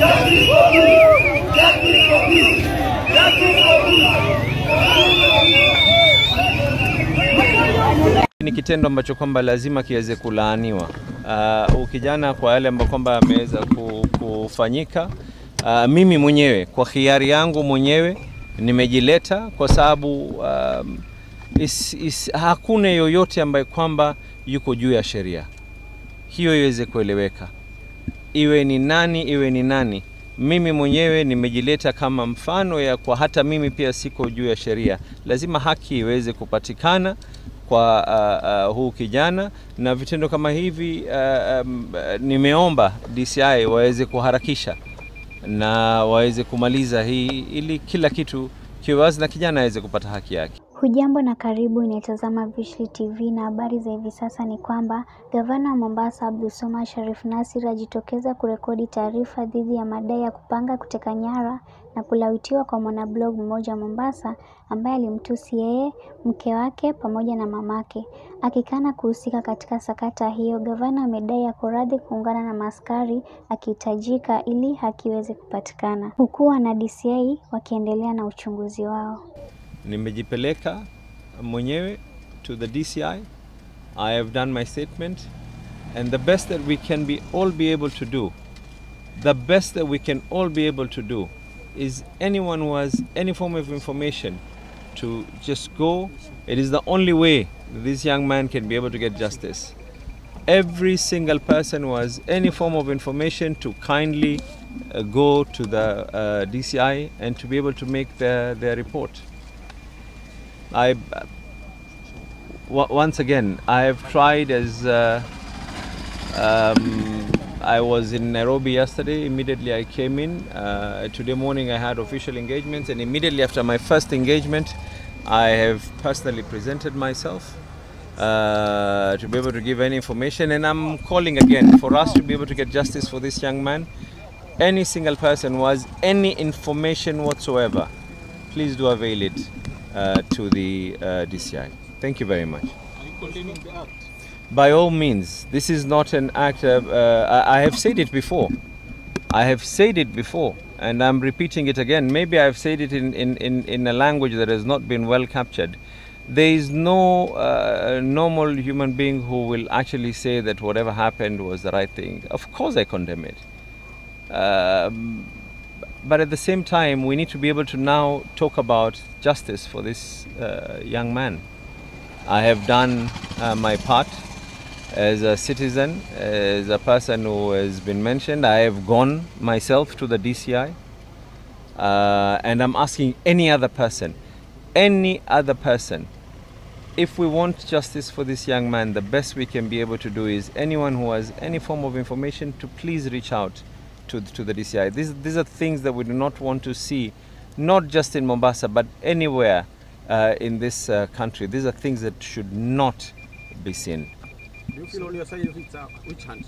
Ni kitendo ambacho kwamba lazima kiweze kulaaniwa. Uh, ukijana kwa yale ambayo kwamba ameweza ku- kufanyika. Uh, mimi mwenyewe kwa hiari yangu mwenyewe nimejileta kwa sababu um, is, is, hakuna yoyote ambaye kwamba yuko juu ya sheria. Hiyo iweze kueleweka, iwe ni nani, iwe ni nani. Mimi mwenyewe nimejileta kama mfano ya kwa hata mimi pia siko juu ya sheria. Lazima haki iweze kupatikana kwa uh, uh, huu kijana na vitendo kama hivi uh, um, uh, nimeomba DCI waweze kuharakisha na waweze kumaliza hii ili kila kitu kiwe wazi na kijana aweze kupata haki yake. Hujambo na karibu inaitazama Veushly TV na habari za hivi sasa ni kwamba gavana wa Mombasa Abdulswamad Sharif Nassir ajitokeza kurekodi taarifa dhidi ya madai ya kupanga kuteka nyara na kulawitiwa kwa mwanablog mmoja Mombasa ambaye alimtusi yeye, mke wake pamoja na mamake. Akikana kuhusika katika sakata hiyo, gavana amedai ako radhi kuungana na maaskari akihitajika ili haki iweze kupatikana, huku wana DCI wakiendelea na uchunguzi wao. Nimejipeleka mwenyewe to the DCI. I have done my statement and the best that we can be all be able to do the best that we can all be able to do is anyone who has any form of information to just go it is the only way this young man can be able to get justice every single person who has any form of information to kindly uh, go to the uh, DCI and to be able to make their, their report I w- once again I have tried as uh, um, I was in Nairobi yesterday. Immediately I came in. Uh, today morning I had official engagements, and immediately after my first engagement, I have personally presented myself uh, to be able to give any information. And I'm calling again for us to be able to get justice for this young man. Any single person who has any information whatsoever, please do avail it uh, to the uh, DCI. Thank you very much. By all means, this is not an act of. Uh, I I have said it before. I have said it before, and I'm repeating it again. Maybe I've said it in, in, in, in a language that has not been well captured. There is no uh, normal human being who will actually say that whatever happened was the right thing. Of course, I condemn it. Um, but at the same time, we need to be able to now talk about justice for this uh, young man. I have done uh, my part as a citizen, as a person who has been mentioned. I have gone myself to the DCI, uh, and I'm asking any other person, any other person, if we want justice for this young man, the best we can be able to do is anyone who has any form of information to please reach out to, to the DCI. These, these are things that we do not want to see, not just in Mombasa, but anywhere uh, in this uh, country. These are things that should not be seen. Do you feel on your side of it, uh, which hand?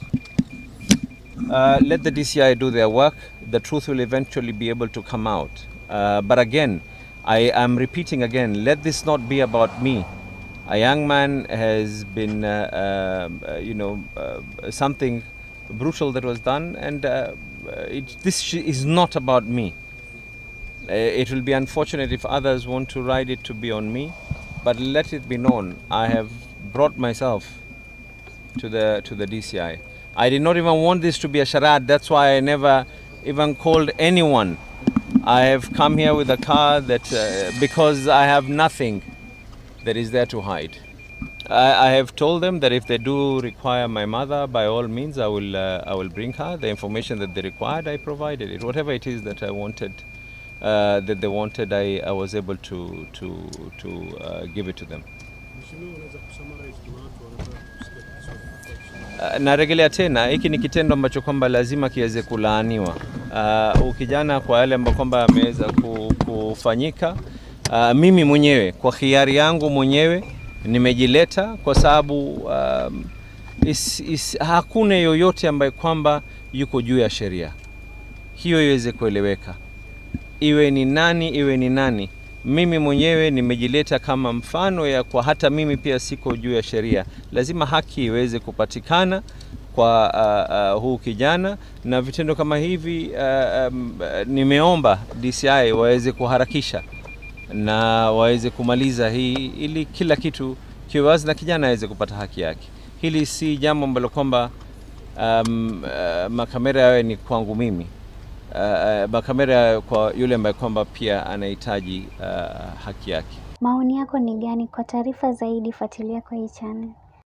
Uh, let the DCI do their work. The truth will eventually be able to come out. Uh, but again, I am repeating again let this not be about me. A young man has been, uh, um, uh, you know, uh, something brutal that was done, and uh, it, this sh- is not about me. Uh, it will be unfortunate if others want to ride it to be on me, but let it be known I have brought myself to the to the DCI. I did not even want this to be a charade. That's why I never even called anyone. I have come here with a car that uh, because I have nothing that is there to hide. I, I have told them that if they do require my mother, by all means, I will uh, I will bring her the information that they required. I provided it. Whatever it is that I wanted, uh, that they wanted, I, I was able to to to uh, give it to them. Mheshimiwa, unaweza kusummarize kwa watu wanataka kusikia Kiswahili. Uh, narejelea tena, hiki ni kitendo ambacho kwamba lazima kiweze kulaaniwa. Uh, ukijana kwa yale ambayo kwamba ameweza ku- kufanyika. Uh, mimi mwenyewe kwa hiari yangu mwenyewe nimejileta kwa sababu um, is, is, hakuna yoyote ambaye kwamba yuko juu ya sheria. Hiyo iweze kueleweka, iwe ni nani, iwe ni nani. Mimi mwenyewe nimejileta kama mfano ya kwa hata mimi pia siko juu ya sheria. Lazima haki iweze kupatikana kwa uh, uh, huu kijana na vitendo kama hivi uh, um, uh, nimeomba DCI waweze kuharakisha na waweze kumaliza hii ili kila kitu kiwe wazi na kijana aweze kupata haki yake. Hili si jambo ambalo kwamba um, uh, makamera yawe ni kwangu mimi uh, uh, makamera yawe kwa yule ambaye kwamba pia anahitaji uh, haki yake. Maoni yako ni gani? Kwa taarifa zaidi fuatilia kwa hii channel.